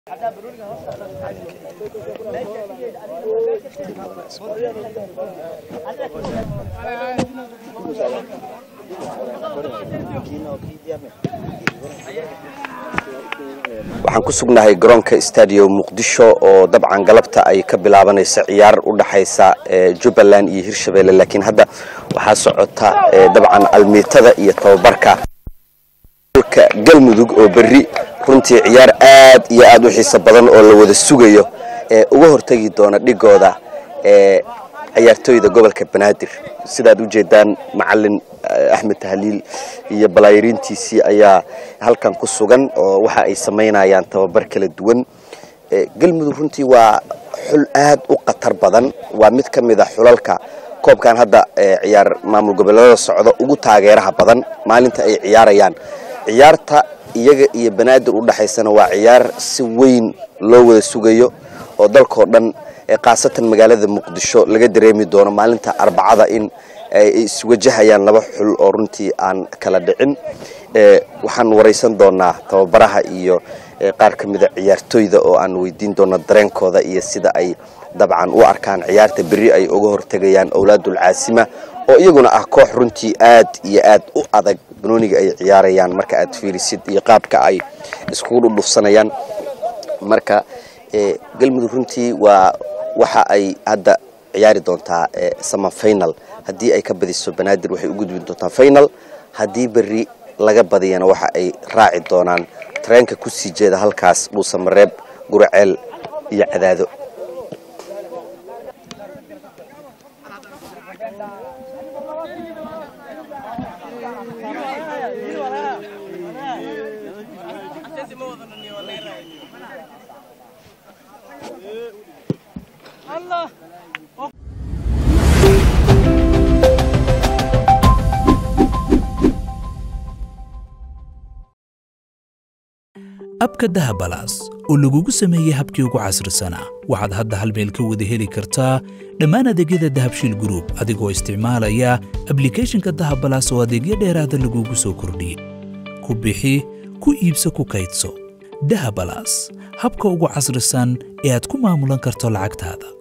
waxaan ku sugnahay garoonka stadium muqdisho oo dabcan galabta ay ka bilaabanaysa ciyaar u dhaxaysa jubbaland iyo hirshabelle laakiin hadda waxaa socota dabcan almiitada iyo tababarka ka galmudug oo berri runtii ciyaar aad iyo aad u xiiso badan oo la wada sugayo ee uga hortegi doona dhigooda ee ciyaartooyda gobolka banaadir sidaad u jeedaan macalin axmed tahliil iyo balaayiriintiisii ayaa halkan ku sugan oo waxa ay samaynayaan tababar kala duwan galmudug runtii waa xul aad u khatar badan waa mid ka mid a xulalka koobkan hadda ciyaar maamul goboleedada socda ugu taageeraha badan maalinta ay ciyaarayaan ciyaarta iyaga iyo banaadir u dhaxaysana waa ciyaar si weyn loo wada sugayo oo dalkao dhan khaasatan magaalada muqdisho laga dareemi doono maalinta arbacada in ay iswajahayaan laba xul oo runtii aan kala dhicin waxaan waraysan doonaa tababaraha iyo qaar ka mida ciyaartooyda oo aan weydiin doono dareenkooda iyo sida ay dabcan u arkaan ciyaarta berri ay uga hortegayaan owlaadul caasima oo iyaguna ah koox runtii aad iyo aad u adag banooniga ay ciyaarayaan marka aad fiirisid iyo qaabka ay iskugu dhudhufsanayaan marka galmudug runtii waa waxa ay hadda ciyaari doontaa sama final haddii ay ka badiso banaadir waxay u gudbi doontaa final haddii berri laga badiyana waxa ay raaci doonaan tareenka ku sii jeeda halkaas dhuusamareeb guraceel iyo cadaado abka dahabalaas oo lagugu sameeyey habkii ugu casrisanaa waxaad hadda hal meel ka wada heli kartaa dhammaan adeegyada dahabshiil gruub adigoo isticmaalaya ablikeeshinka dahabalaas oo adeegyo dheeraada lagugu soo kordhiyey ku bixi ku iibso ku kaydso dahabalaas habka ugu casrisan ee aad ku maamulan karto lacagtaada